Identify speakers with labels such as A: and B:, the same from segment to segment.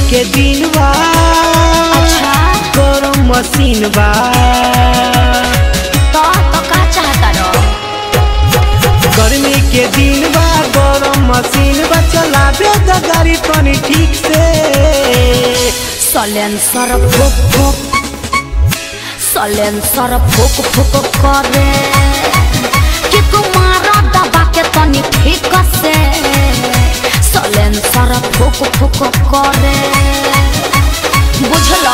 A: के दिन बा
B: अच्छा
A: गरम मशीन बा
B: तो तो का चाहता रो
A: गर्मी के दिन बा गरम मशीन बा चलाबे द गाड़ी तनी ठीक से
B: सलेंसर फुक फुक सलेंसर फुक फुक करे कि कुमारा दबा के तनी ठीक से सलेंसर फुक फुक करे बुझला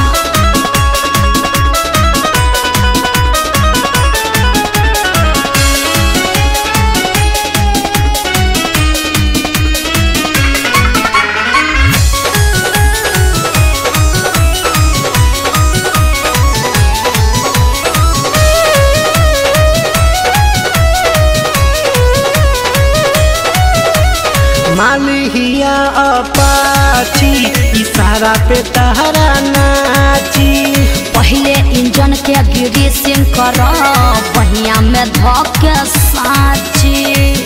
A: मालिया अपाची इशारा पे तहरा नाची
B: पहले इंजन के ग्रीसिंग कर पहिया में धके साची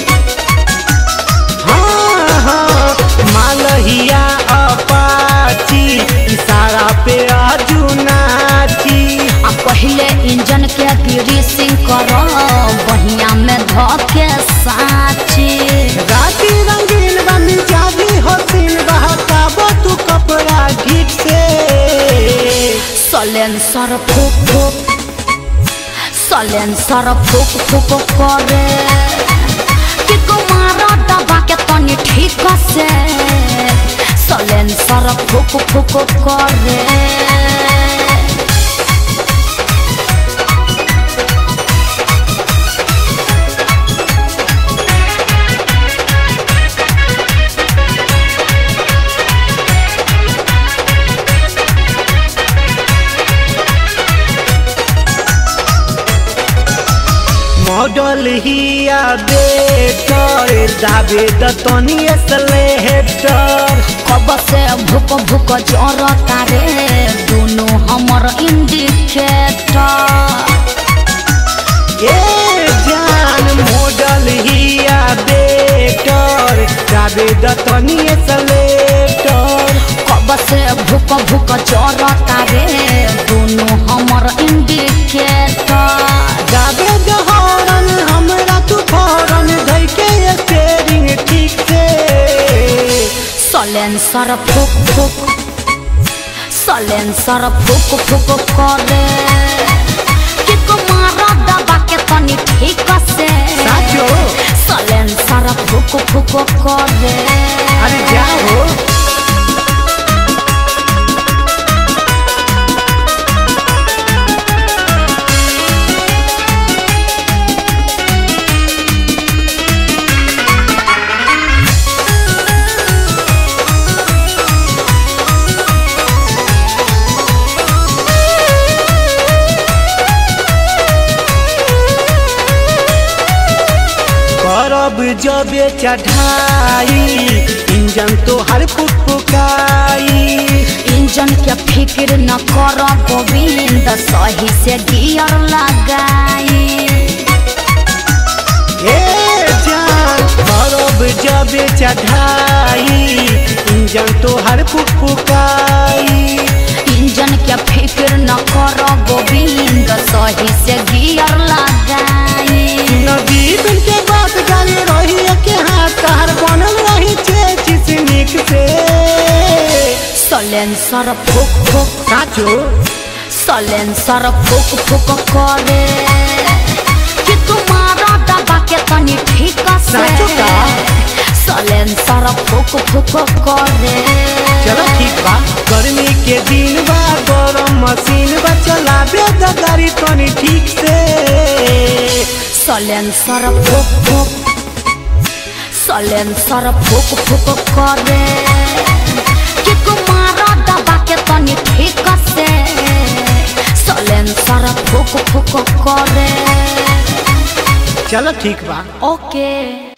A: हाँ हाँ मालहिया अपाची इशारा पे आजू नाची
B: आ पहले इंजन के ग्रीसिंग कर पहिया में धके साची
A: राती रंगीन बनी जावी हसीन बहकाबो तू कपड़ा घीट से
B: सलेंसर फुक फुक सलेंसर फुक फुक करे कि कुमारा दबा के तनी ठीक से सलेंसर फुक फुक करे
A: मॉडल हिया बेटर दाबे दतनी स्लेटर
B: कब से भुक भुक जरता रे दोनों हमर इंडिकेटर
A: ए जान मॉडल हिया बेटर दाबे दतनी स्लेटर
B: कब से भुक भुक जरता रे दोनों हमर इंडिकेटर
A: दाबे दहरन हमरा तू फौरन धइ के स्टीयरिंग ठीक से
B: सलेंसर फुक फुक सलेंसर फुक फुक करे कि कुमारा दबा के तनी ठीक से
A: साचो?
B: सलेंसर फुक फुक करे
A: अरे जाओ करब जबे चढ़ाई इंजन तो हर फुकफुकाई
B: इंजन के फिक्र न कर गोविंद सही से गियर लगाई
A: ए जान करब जबे चढ़ाई इंजन तो हर फुकफुकाई
B: इंजन के फिक्र न कर गोविंद सही से गियर लगाई
A: नदी बिन के बात गाली रही के हाथ तहर बनल रही छे चिसनिक से
B: सलेंसर फुक फुक
A: साचो
B: सलेंसर फुक फुक करे कि तुम्हारा दबा के तनी ठीक से
A: साचो का?
B: सलेंसर फुक फुक करे
A: चलो ठीक बा गर्मी के दिन बा गरम मशीन बा चलाबे द गाड़ी तनी ठीक से
B: सलेंसर फुक फुक सलेंसर फुक फुक करे कि कुमारा दबा के तनी ठीक से सलेंसर फुक फुक करे
A: चलो ठीक बा
B: ओके